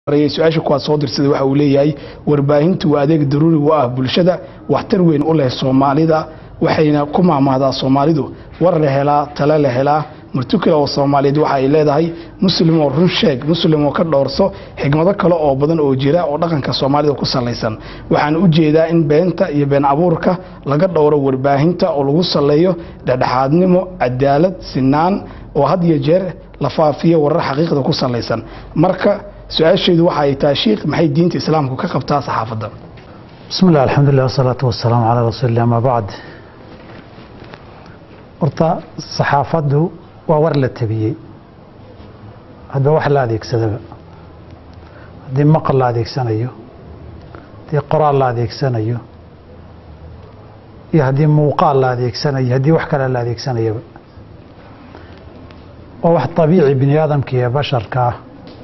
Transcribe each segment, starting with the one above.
marayay su-aasha kuwaad soo dirsaday waxa uu leeyahay warbaahintu waa adeeg daruuri u ah bulshada waxtar weyn u leh soomaalida waxayna ku maamahdaa soomaalidu war la helaa tale la helaa martukale oo soomaaliyeed waxa ay leedahay muslim oo run sheeg muslim oo ka dhowrso xigmado kale oo badan oo jira oo dhaqanka soomaalida ku salaysan waxaan u jeedaa in beenta iyo been abuurka laga dhowro warbaahinta oo lagu saleeyo dhexdhexaadnimo cadaalad sinaan oo had iyo jeer la faafiyo warar xaqiiqda ku salaysan marka su-aasheedu waxa ay tahay shiikh maxay diinta islaamku ka qabtaa saxaafadda بسم الله الحمد لله والصلاة والسلام على رسول الله ما بعد horta saxaafaddu waa war la tabiyey hadba wax la adeegsadaba haddii maqal la adeegsanayo haddii qoraal la adeegsanayo iyo haddii muuqaal la adeegsanayo haddii wax kale la adeegsanayaba waa wax طabiici bini aadamka iyo basharka ah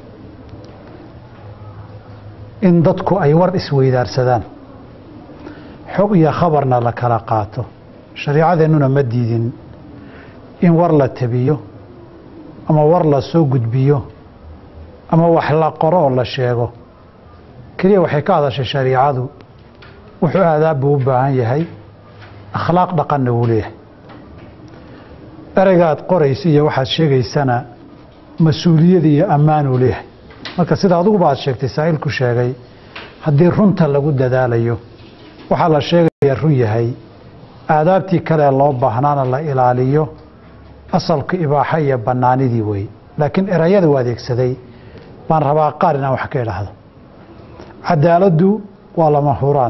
in dadku ay war isweydaarsadaan xog iyo khabarna la kala qaato shariicadeennuna ma diidin in war la tabiyo ama war la soo gudbiyo ama wax la qoro oo la sheego keliya waxay ka hadashay shariicadu wuxuu aadaab buu u baahan yahay akhlaaq dhaqanna wuu leeyahay ereyga aad qoraysa iyo waxaad sheegaysana mas-uuliyad iyo ammaanuu leeyahay marka sida adiguba aad sheegtay saa'ilku sheegay haddii runta lagu dadaalayo waxaa la sheegaya run yahay aadaabtii kale loo baahnaana la ilaaliyo asalka ibaaxo iyo bannaanidii wey laakiin erayada u adeegsaday baan rabaa qaar inaan wax ka idhaahdo cadaaladdu waa lama huraan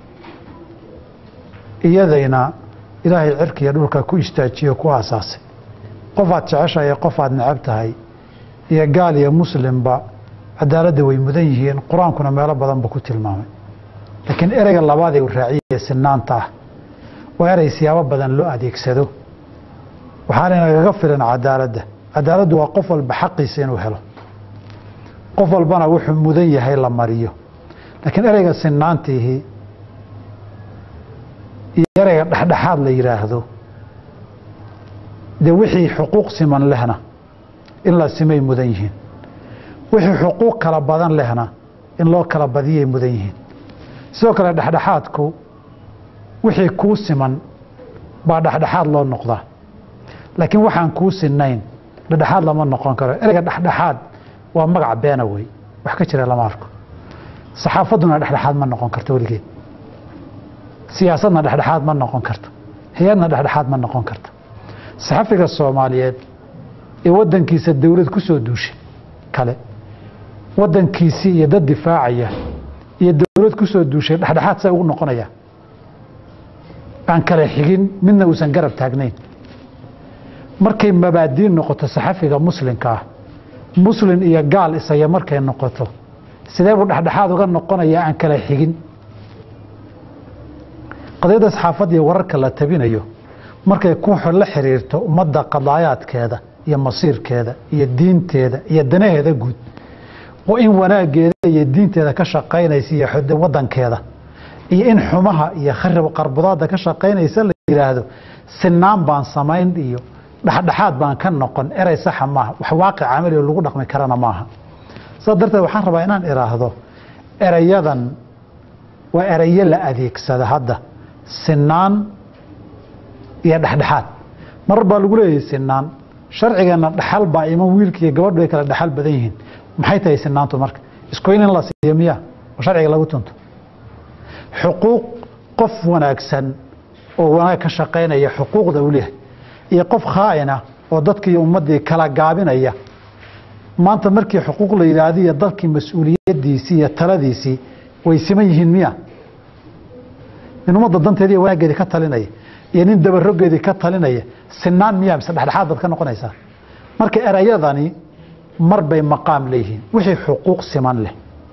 iyadayna ilaahay cirkiiyo dhulka ku istaajiyo ku aasaasay qof aad jeceshahay qof aad necab tahay iyo gaal iyo muslimba cadaaladda way mudan yihiin qur-aankuna meelo badan buu ku tilmaamay laakiin ereyga labaadee uu raaciye sinaanta ah waa erey siyaabo badan loo adeegsado waxaana nagaga filan cadaaladda cadaaladdu waa qof walba xaqiisa inuu helo qof walbana wuxuu mudan yahay la mariyo laakiin ereyga sinaantiihii iyo ereyga dhexdhexaad la yidhaahdo dee wixii xuquuq siman lehna in la simay mudan yihiin wixii xuquuq kala badan lehna in loo kala badiyay mudan yihiin sidoo kale dhexdhexaadku wixii kuu siman baa dhexdhexaad loo noqdaa laakiin waxaan kuu sinayn dhexdhexaad lama noqon karo ereyga dhexdhexaad waa magac beena wey wax ka jira lama arko saxaafadduna dhexdhexaad ma noqon karto weligeed siyaasadna dhexdhexaad ma noqon karto hay-adna dhexdhexaad ma noqon karto saxafiga soomaaliyeed ee wadankiisa dowlad ku soo duushay kale wadankiisii iyo dad difaacaya iyo dowlad ku soo duushay dhexdhexaad say ugu noqonaya aan kale xigin midna uusan garab taagnayn markay mabaadiin noqoto saxafiga muslimka ah muslin iyo gaal isaya markay noqoto sidee buu dhexdhexaad uga noqonayaa aan kala xigin qadiyadda saxaafadda iyo wararka la tabinayo markay ku la xiriirto ummadda qadaayaadkeeda iyo masiirkeeda iyo diinteeda iyo danaheeda guud oo in wanaageeda iyo diinteeda ka shaqaynaysa iyo wadankeeda iyo in xumaha iyo kharib qarbudaada ka shaqaynaysa la yidhaahdo sinaan baan samayn iyo dhexdhexaad baan ka noqon erey saxa maaha wax waaqic camali oo lagu dhaqmi karana maaha saas darteed waxaan rabaa inaan idhaahdo erayadan waa erayo la adeegsada hadda sinaan iyo dhexdhexaad marar baa lagu leeyahay sinaan sharcigeenna dhexal baa iman wiilka iyo gabadhu ay kala dhexal badan yihiin maxay tahay sinaantu marka iskoyn in la siiyo miya oo sharciga lagu tunto xuquuq qof wanaagsan oo wanaag ka shaqaynaya xuquuqda uu leeyahay iyo qof khaa'ina oo dadkii ummaddii kala gaabinaya maanta markii xuquuq la yidhaahdo iyo dalkii mas-uuliyaddiisii iyo taladiisii way siman yihiin miya nin ummadda danteedii iyo wanaaggeedii ka talinaya iyo nin dabarogeedii ka talinaya sinaan miya mise dhexdhexaad baad ka noqonaysaa marka erayadani mar bay maqaam leeyihiin wixii xuquuq siman leh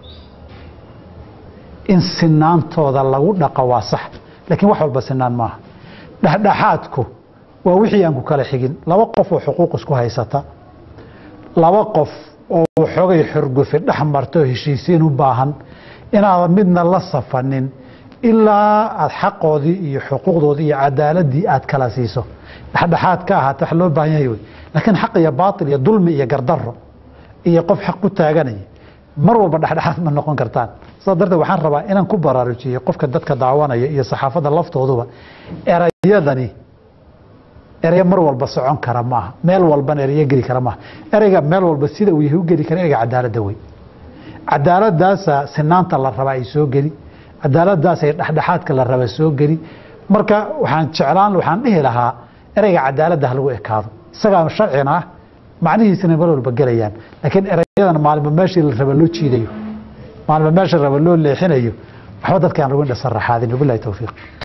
in sinaantooda lagu dhaqo waa sax laakiin wax walba sinaan maaha dhexdhexaadku waa wixii aan ku kala xigin laba qof oo xuquuq isku haysata laba qof oo xogay xorgufi dhex marto heshiisiin u baahan inaadan midna la safanin ilaa aad xaqoodii iyo xuquuqdoodii iyo cadaaladii aad kala siiso dhexdhexaad ka ahaata wax loo baahan yahay wey laakiin xaq iyo baatil iyo dulmi iyo gardaro iyo qof xaq ku taaganaya mar walba dhexdhexaad ma noqon kartaan saas darteed waxaan rabaa inaan ku baraarujiyey qofka dadka daawanaya iyo saxaafadda laftooduba erayadani eraya mar walba socon kara maaha meel walbana erayo geli kara maaha ereyga meel walba sida uu yahay u geli kara ereyga cadaaladda wey cadaaladdaasa sinaanta la rabaa ay soo geli cadaaladdaasay dhexdhexaadka la raba soo geli marka waxaan jeclaan waxaan dhihi lahaa ereyga cadaaladda ha lagu ekaado isagaa sharcina ah macnihiisina mar walba gelayaan laakiin erayadan maalma meeshii la raba loo jiidayo maalma meesha raba loo leexinayo waxba dadkaan lagu indhasaraxaadin wabilahi towfiiq